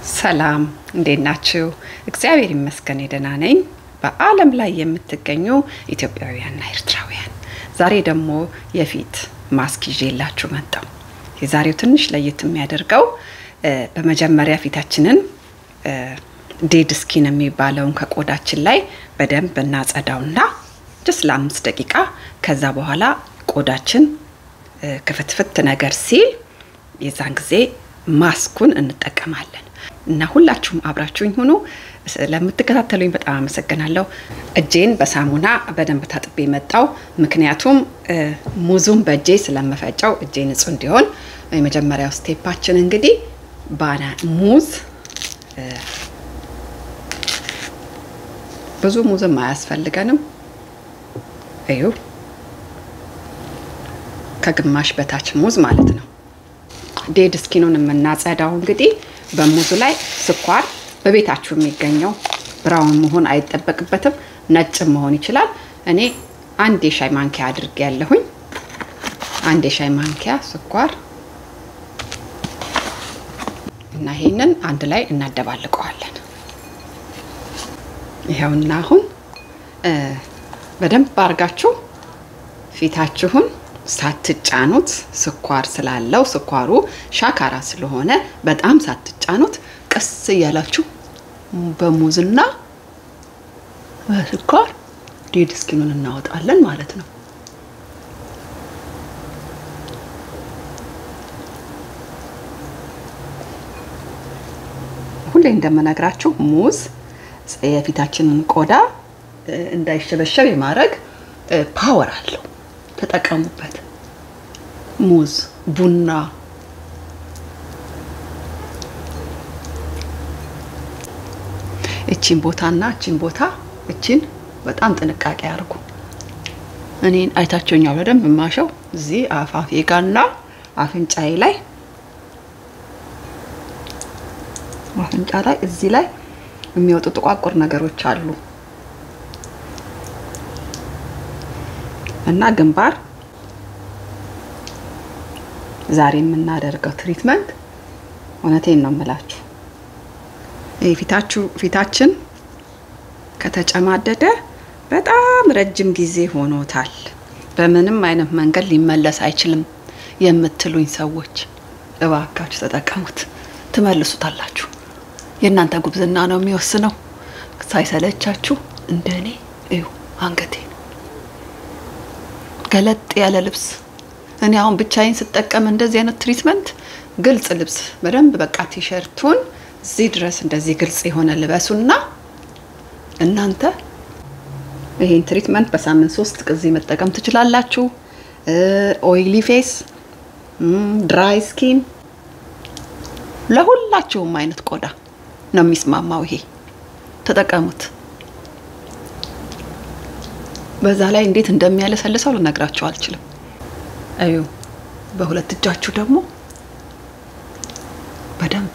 ሰላም እንዴት ናችሁ? እግዚአብሔር ይመስገን ደህና ነኝ። በዓለም ላይ የምትገኙ ኢትዮጵያውያንና ኤርትራውያን ዛሬ ደግሞ የፊት ማስክ ይዤላችሁ መጣሁ። የዛሬው ትንሽ ለየት የሚያደርገው በመጀመሪያ ፊታችንን ዴድ ስኪን የሚባለውን ከቆዳችን ላይ በደንብ እናጸዳውና ጅስ ለአምስት ደቂቃ ከዛ በኋላ ቆዳችን ክፍትፍት ነገር ሲል የዛን ጊዜ ማስኩን እንጠቀማለን እና ሁላችሁም አብራችሁኝ ሁኑ። ለምትከታተሉኝ በጣም አመሰግናለሁ። እጄን በሳሙና በደንብ ታጥቤ መጣው። ምክንያቱም ሙዙን በእጄ ስለምፈጨው እጄ ንጹህ እንዲሆን የመጀመሪያው ስቴፓችን እንግዲህ ባና ሙዝ ብዙ ሙዝም አያስፈልገንም። እዩ ከግማሽ በታች ሙዝ ማለት ነው። ዴድ ስኪኑን የምናጸዳው እንግዲህ በሙዙ ላይ ስኳር በቤታችሁ የሚገኘው ብራውን መሆን አይጠበቅበትም፣ ነጭም መሆን ይችላል። እኔ አንድ የሻይ ማንኪያ አድርጌ ያለሁኝ አንድ የሻይ ማንኪያ ስኳር እና ይሄንን አንድ ላይ እናደባልቀዋለን። ይኸውና አሁን በደንብ አድርጋችሁ ፊታችሁን ሳትጫኑት ስኳር ስላለው ስኳሩ ሻካራ ስለሆነ በጣም ሳትጫኑት ቀስ እያላችሁ በሙዝና በስኳር ዴድ ስኪኑን እናወጣለን ማለት ነው። ሁሌ እንደምነግራችሁ ሙዝ የፊታችንን ቆዳ እንዳይሸበሸብ የማድረግ ፓወር አለው። ተጠቀሙበት። ሙዝ፣ ቡና እቺን ቦታና እቺን ቦታ እቺን በጣም ጥንቃቄ አድርጉ። እኔን አይታችሁኛል በደንብ የማሸው እዚህ አፋፌ ጋና አፍንጫዬ ላይ አፍንጫ ላይ እዚህ ላይ የሚወጡ ጥቋቁር ነገሮች አሉ እና ግንባር ዛሬ የምናደርገው ትሪትመንት እውነቴን ነው የምላችሁ ፊታችሁ ፊታችን ከተጨማደደ በጣም ረጅም ጊዜ ሆኖታል። በምንም አይነት መንገድ ሊመለስ አይችልም የምትሉኝ ሰዎች እባካችሁ ተጠቀሙት፣ ትመልሱታላችሁ። የእናንተ ጉብዝና ነው የሚወስነው። ሳይሰለቻችሁ እንደ እኔ እዩ አንገቴ ገለጥ ያለ ልብስ እኔ አሁን ብቻዬን ስጠቀም እንደዚህ አይነት ትሪትመንት ግልጽ ልብስ በደንብ በቃ ቲሸርቱን እዚህ ድረስ እንደዚህ ግልጽ የሆነ ልበሱና እናንተ ይሄን ትሪትመንት በሳምንት ሶስት ጊዜ መጠቀም ትችላላችሁ። ኦይሊ ፌስ፣ ድራይ ስኪን፣ ለሁላችሁም አይነት ቆዳ ነው የሚስማማው። ይሄ ተጠቀሙት። በዛ ላይ እንዴት እንደሚያለሰልሰው ልነግራችሁ አልችልም። እዩ በሁለት እጃችሁ ደግሞ በደንብ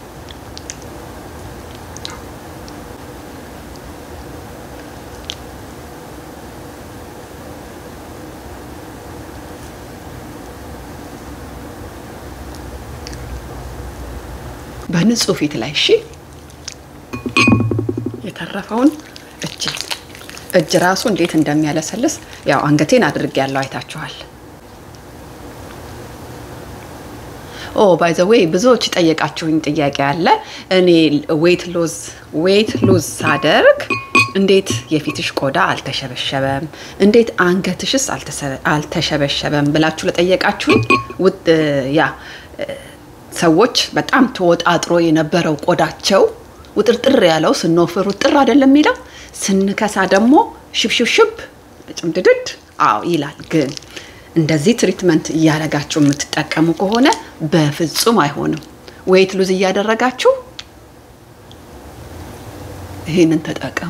በንጹህ ፊት ላይ እሺ። የተረፈውን እጅ እጅ ራሱ እንዴት እንደሚያለሰልስ ያው አንገቴን አድርጌ ያለው አይታችኋል። ኦ ባይ ዘ ዌይ ብዙዎች ጠየቃችሁኝ ጥያቄ አለ። እኔ ዌት ሎዝ ዌት ሉዝ ሳደርግ እንዴት የፊትሽ ቆዳ አልተሸበሸበም፣ እንዴት አንገትሽስ አልተሸበሸበም ብላችሁ ለጠየቃችሁኝ ያ ሰዎች በጣም ተወጣጥሮ የነበረው ቆዳቸው ውጥርጥር ያለው ስንወፍር ውጥር አይደለም የሚለው ስንከሳ ደግሞ ሽብሽብሽብ ጭምድድድ አዎ ይላል። ግን እንደዚህ ትሪትመንት እያደረጋችሁ የምትጠቀሙ ከሆነ በፍጹም አይሆንም። ዌይት ሉዝ እያደረጋችሁ ይህንን ተጠቀሙ።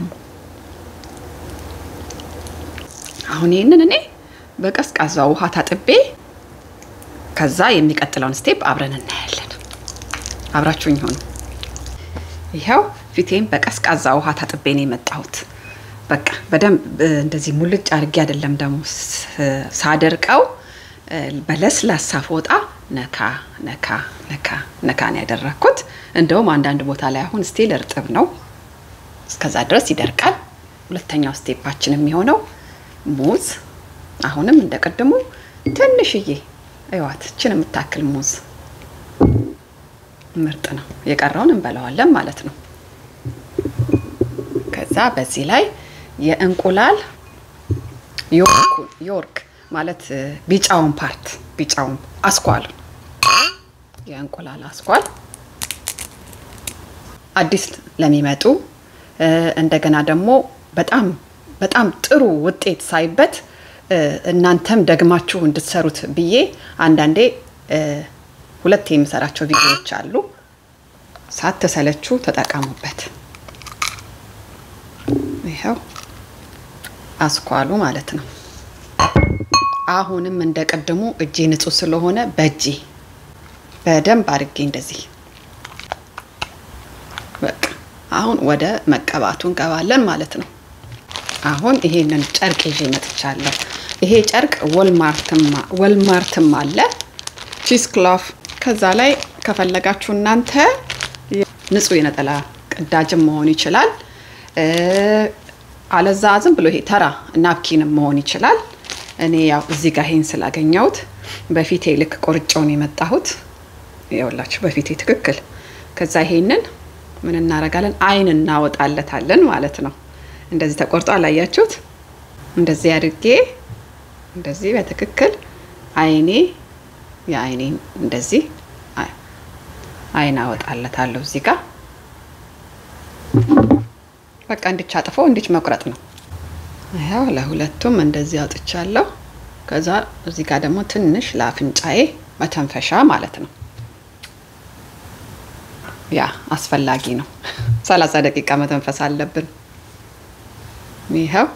አሁን ይህንን እኔ በቀዝቃዛ ውሃ ታጥቤ ከዛ የሚቀጥለውን ስቴፕ አብረን እናያለን። አብራችሁኝ ሆኑ። ይኸው ፊቴን በቀዝቃዛ ውሃ ታጥቤ ነው የመጣሁት። በቃ በደንብ እንደዚህ ሙልጭ አድርጌ አይደለም ደግሞ ሳደርቀው በለስላሳ ፎጣ ነካ ነካ ነካ ነካ ነው ያደረግኩት። እንደውም አንዳንድ ቦታ ላይ አሁን ስቲል እርጥብ ነው። እስከዛ ድረስ ይደርቃል። ሁለተኛው ስቴፓችን የሚሆነው ሙዝ፣ አሁንም እንደ ቅድሙ ትንሽዬ እዋት ችን የምታክል ሙዝ ምርጥ ነው። የቀረውን እንበላዋለን ማለት ነው። ከዛ በዚህ ላይ የእንቁላል ዮርክ ማለት ቢጫውን ፓርት ቢጫውን አስኳል የእንቁላል አስኳል አዲስ ለሚመጡ እንደገና ደግሞ በጣም በጣም ጥሩ ውጤት ሳይበት እናንተም ደግማችሁ እንድትሰሩት ብዬ አንዳንዴ ሁለት የምሰራቸው ቪዲዮዎች አሉ። ሳትሰለቹ ተጠቀሙበት። ይኸው አስኳሉ ማለት ነው። አሁንም እንደ ቅድሙ እጄ ንጹህ ስለሆነ በእጄ በደንብ አድርጌ እንደዚህ በቃ አሁን ወደ መቀባቱ እንገባለን ማለት ነው። አሁን ይሄንን ጨርቅ ይዤ መጥቻለሁ። ይሄ ጨርቅ ወልማርትም አለ ቺስ ክሎፍ። ከዛ ላይ ከፈለጋችሁ እናንተ ንጹህ የነጠላ ቅዳጅም መሆን ይችላል። አለዛ ዝም ብሎ ይሄ ተራ ናፕኪንም መሆን ይችላል። እኔ ያው እዚህ ጋር ይሄን ስላገኘሁት በፊቴ ልክ ቆርጬውን የመጣሁት ይኸውላችሁ፣ በፊቴ ትክክል። ከዛ ይሄንን ምን እናደርጋለን? አይን እናወጣለታለን ማለት ነው። እንደዚህ ተቆርጦ አላያችሁት? እንደዚህ አድርጌ እንደዚህ በትክክል አይኔ የአይኔ እንደዚህ አይን አወጣለታለሁ እዚህ ጋር በቃ እንድች አጥፎ እንድች መቁረጥ ነው። ያው ለሁለቱም እንደዚህ አውጥቻለሁ። ከዛ እዚህ ጋር ደግሞ ትንሽ ለአፍንጫዬ መተንፈሻ ማለት ነው። ያ አስፈላጊ ነው። ሰላሳ ደቂቃ መተንፈስ አለብን። ይኸው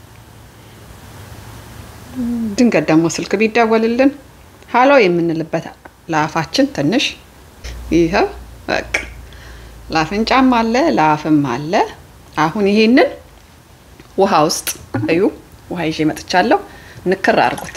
ድንገት ደግሞ ስልክ ቢደወልልን ሀሎ የምንልበት ለአፋችን ትንሽ ይኸው በቃ ለአፍንጫም አለ ለአፍም አለ። አሁን ይሄንን ውሃ ውስጥ እዩ፣ ውሃ ይዤ መጥቻለሁ። ንክር አድርጉት።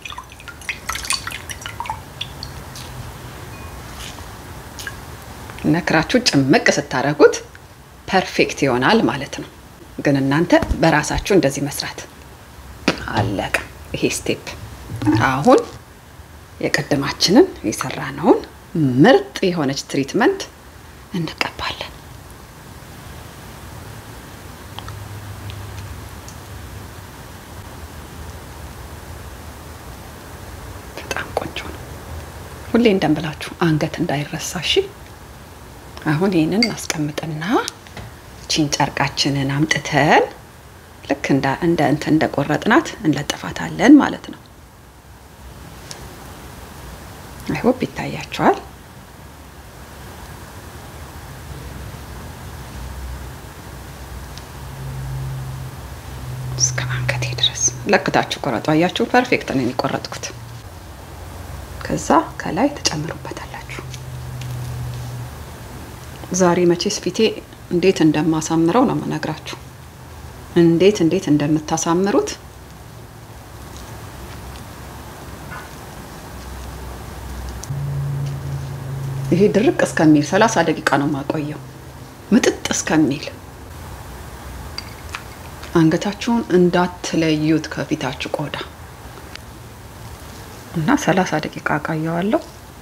ነክራችሁ ጭምቅ ስታደርጉት ፐርፌክት ይሆናል ማለት ነው። ግን እናንተ በራሳችሁ እንደዚህ መስራት አለቀ። ይሄ ስቴፕ አሁን የቅድማችንን የሰራነውን ምርጥ የሆነች ትሪትመንት እንቀባለን። በጣም ቆንጆ ነው። ሁሌ እንደምላችሁ አንገት እንዳይረሳ እሺ። አሁን ይህንን እናስቀምጥና ቺን ጨርቃችንን አምጥተን ልክ እንደ እንደ እንትን እንደቆረጥናት እንለጥፋታለን ማለት ነው። አይሆፕ ይታያቸዋል። እስከ አንገቴ ድረስ ለክታችሁ ቆረጡ። አያችሁ፣ ፐርፌክት ነው የቆረጥኩት። ከዛ ከላይ ተጨምሩበታላችሁ። ዛሬ መቼስ ፊቴ እንዴት እንደማሳምረው ነው የምነግራችሁ። እንዴት እንዴት እንደምታሳምሩት ይሄ ድርቅ እስከሚል ሰላሳ ደቂቃ ነው የማቆየው፣ ምጥጥ እስከሚል። አንገታችሁን እንዳትለዩት ከፊታችሁ ቆዳ እና ሰላሳ ደቂቃ አቃየዋለሁ።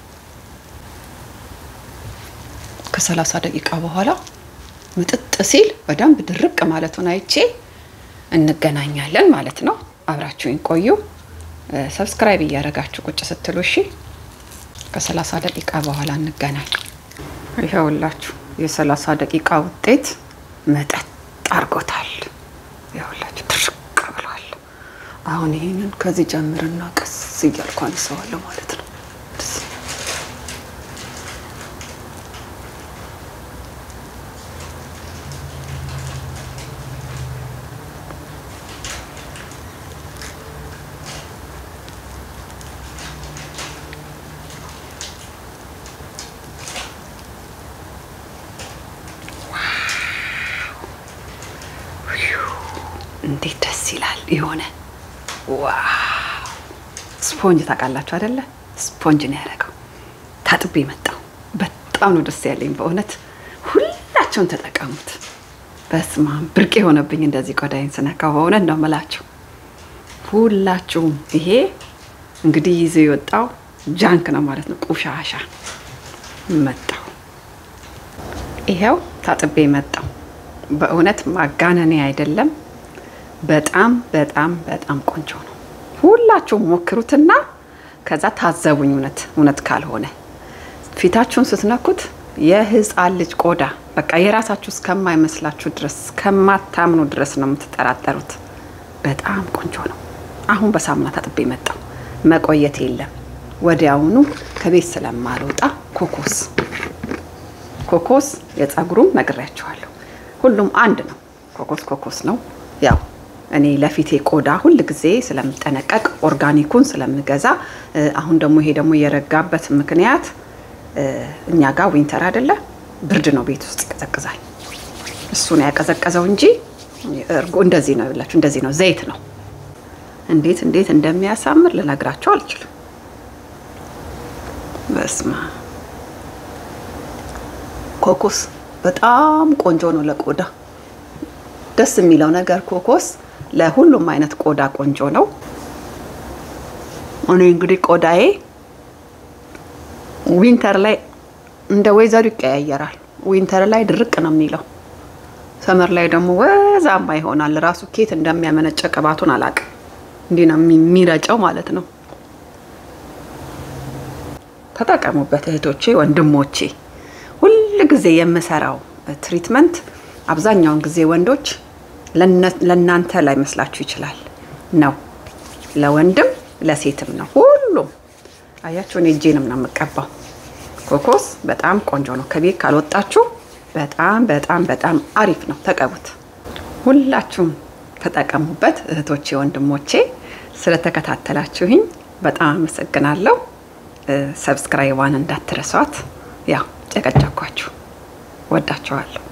ከሰላሳ ደቂቃ በኋላ ምጥጥ ሲል በደንብ ድርቅ ማለቱን አይቼ እንገናኛለን ማለት ነው። አብራችሁኝ ቆዩ። ሰብስክራይብ እያደረጋችሁ ቁጭ ስትሉ እሺ። ከሰላሳ ደቂቃ በኋላ እንገናኝ። ይኸውላችሁ የሰላሳ ደቂቃ ውጤት መጠጥ አርጎታል። ይኸውላችሁ ድርቅ ብሏል። አሁን ይህንን ከዚህ ጀምርና ቀስ እያልኩ አነሳዋለሁ ማለት ነው። እንዴት ደስ ይላል! የሆነ ዋው! ስፖንጅ ታውቃላችሁ አይደለ? ስፖንጅ ነው ያደረገው። ታጥቤ መጣው። በጣም በጣም ነው ደስ ያለኝ በእውነት ሁላቸውን ተጠቀሙት። በስመ አብ ብርቅ የሆነብኝ እንደዚህ ቆዳይን ስነካው በእውነት ነው የምላችሁ። ሁላችሁም ይሄ እንግዲህ ይዞ የወጣው ጃንክ ነው ማለት ነው። ቆሻሻ መጣው። ይሄው ታጥቤ መጣው። በእውነት ማጋነኔ አይደለም። በጣም በጣም በጣም ቆንጆ ነው። ሁላችሁም ሞክሩትና ከዛ ታዘቡኝ። እውነት እውነት ካልሆነ ፊታችሁን ስትነኩት የህፃን ልጅ ቆዳ በቃ የራሳችሁ እስከማይመስላችሁ ድረስ እስከማታምኑ ድረስ ነው የምትጠራጠሩት። በጣም ቆንጆ ነው። አሁን በሳሙና ታጥቤ መጣው። መቆየት የለም ወዲያውኑ ከቤት ስለማልወጣ ኮኮስ ኮኮስ የጸጉሩም ነግሬያችኋለሁ። ሁሉም አንድ ነው። ኮኮስ ኮኮስ ነው። ያው እኔ ለፊቴ ቆዳ ሁል ጊዜ ስለምጠነቀቅ ኦርጋኒኩን ስለምገዛ አሁን ደግሞ ይሄ ደግሞ የረጋበት ምክንያት እኛ ጋር ዊንተር አይደለ ብርድ ነው፣ ቤት ውስጥ ይቀዘቅዛል። እሱ ነው ያቀዘቀዘው እንጂ እርጎ እንደዚህ ነው ይላችሁ፣ እንደዚህ ነው፣ ዘይት ነው። እንዴት እንዴት እንደሚያሳምር ልነግራቸው አልችልም። በስማ ኮኮስ በጣም ቆንጆ ነው ለቆዳ። ደስ የሚለው ነገር ኮኮስ ለሁሉም አይነት ቆዳ ቆንጆ ነው። እኔ እንግዲህ ቆዳዬ ዊንተር ላይ እንደ ወይዘሩ ይቀያየራል። ዊንተር ላይ ድርቅ ነው የሚለው፣ ሰመር ላይ ደግሞ ወዛማ ይሆናል። ራሱ ኬት እንደሚያመነጨ ቅባቱን አላውቅም። እንዲህ ነው የሚረጨው ማለት ነው። ተጠቀሙበት እህቶቼ፣ ወንድሞቼ። ሁል ጊዜ የምሰራው ትሪትመንት አብዛኛውን ጊዜ ወንዶች ለእናንተ ላይ መስላችሁ ይችላል ነው፣ ለወንድም ለሴትም ነው። ሁሉም አያችሁ፣ እኔ እጄንም ነው የምቀባው። ኮኮስ በጣም ቆንጆ ነው። ከቤት ካልወጣችሁ በጣም በጣም በጣም አሪፍ ነው። ተቀቡት። ሁላችሁም ተጠቀሙበት እህቶቼ፣ ወንድሞቼ። ስለተከታተላችሁኝ በጣም አመሰግናለሁ። ሰብስክራይቧን እንዳትረሷት። ያው ጨቀጨኳችሁ። ወዳችኋለሁ።